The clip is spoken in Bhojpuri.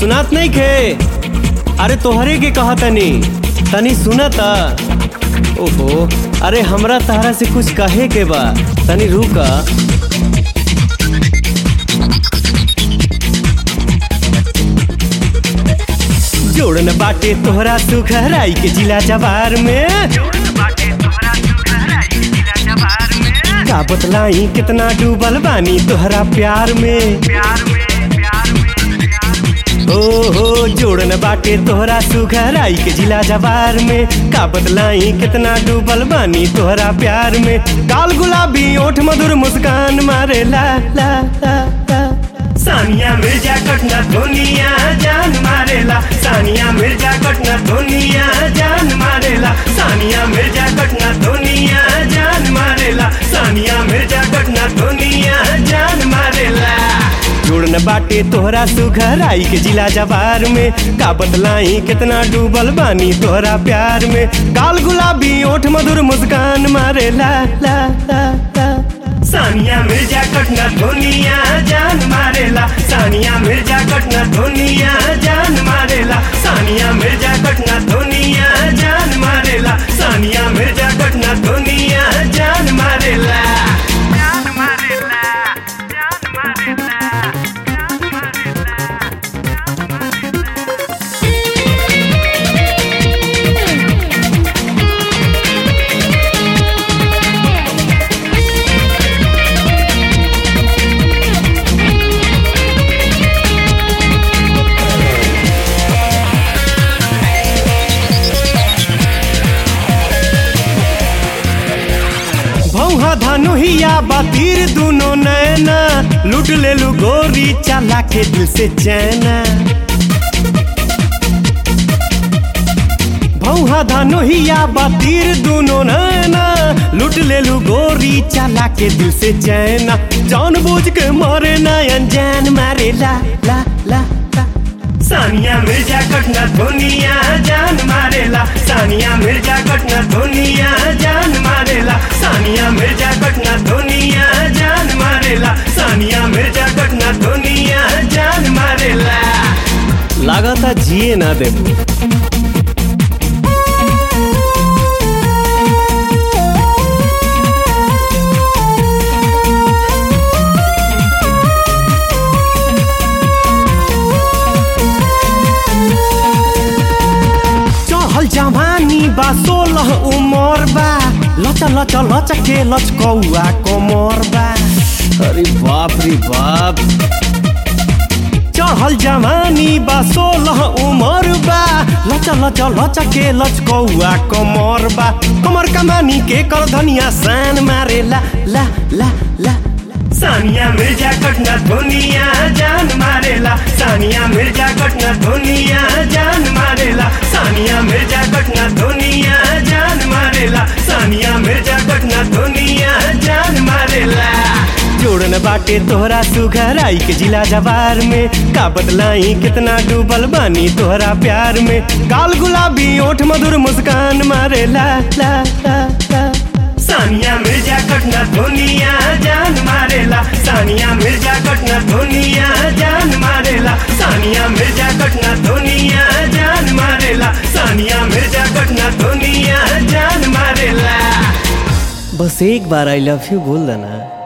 सुनात नहीं खे अरे तोहरे के कहा तनी तनी सुना ता ओहो अरे हमरा तहरा से कुछ कहे के बा तनी रुका जोड़न बाटे तोहरा सुखराई के जिला जवार में का बतलाई कितना डूबल बानी तोहरा प्यार में ओ हो जोड़न बाटे तोहरा सुखराई के जिला जवार में का बतलाई कितना डूबल बानी तोहरा प्यार में काल गुलाबी ओठ मधुर मुस्कान मारे ला ला ला ला सानिया मिर्जा कटना धोनिया जान मारेला सानिया मिर्जा कटना धोनिया जान मारेला सानिया मिर्जा कटना धोनिया जान मारेला सानिया मिर्जा कटना धोनिया जान मारेला जुड़न बाटे तोहरा सुघराई के जिला जवार में का बतलाई कितना डूबल बानी तोहरा प्यार में काल गुलाबी ओठ मधुर मुस्कान मारे ला ला ला ला सानिया मिर्जा कटना धोनिया जान मारेला सानिया मिर्जा कटना धोनिया जान मारेला सानिया मिर्जा कटना धोनिया जान मारेला सानिया मिर्जा कटना धोनिया जान मारेला जान मारेला जान मारेला जान मारेला भौहा धनुहिया बातीर दुनो नैना लूट ले लू गोरी चला के दिल से चैना भौहा धनुहिया बातीर दुनो नैना लूट ले लू गोरी चला के दिल से चैना जान बूझ के मारे ना अनजान मारे ला ला ला ला सानिया मिर्जा कटना धोनिया जान मारेला सानिया मिर्जा कटना धोनिया जान मारेला सानिया मिर्जा कटना धोनिया जान मारेला सानिया मिर्जा कटना धोनिया जान मारेला लागता जिए ना देबू चहल जवानी बा सोलह उमर बा लचा लचा लचा के लचकौआ कमर बा अरे बाप रे बाप चढ़ल जवानी बा सोलह उमर बा लचा लचा लचा के लचकौआ कमर बा कमर कमानी के कर धनिया सान मारे ला ला ला ला सानिया मिर्जा कटना धोनिया जान मारेला सानिया मिर्जा कटना धोनिया जान मारेला सानिया मिर्जा कटना धोनिया जान मारेला सानिया मिर्जा कटना धोनिया जान मारेला जोड़न बाटे तोहरा सुघराई के जिला जवार में का बदलाई कितना डूबल बानी तोहरा प्यार में काल गुलाबी ओठ मधुर मुस्कान मारे ला ला ला ला सानिया मिर्जा कटना धोनिया जान मारेला सानिया मिर्जा कटना धोनिया जान मारेला सानिया मिर्जा कटना धोनिया जान मारेला सानिया मिर्जा कटना धोनिया जान मारेला बस एक बार आई लव यू बोल देना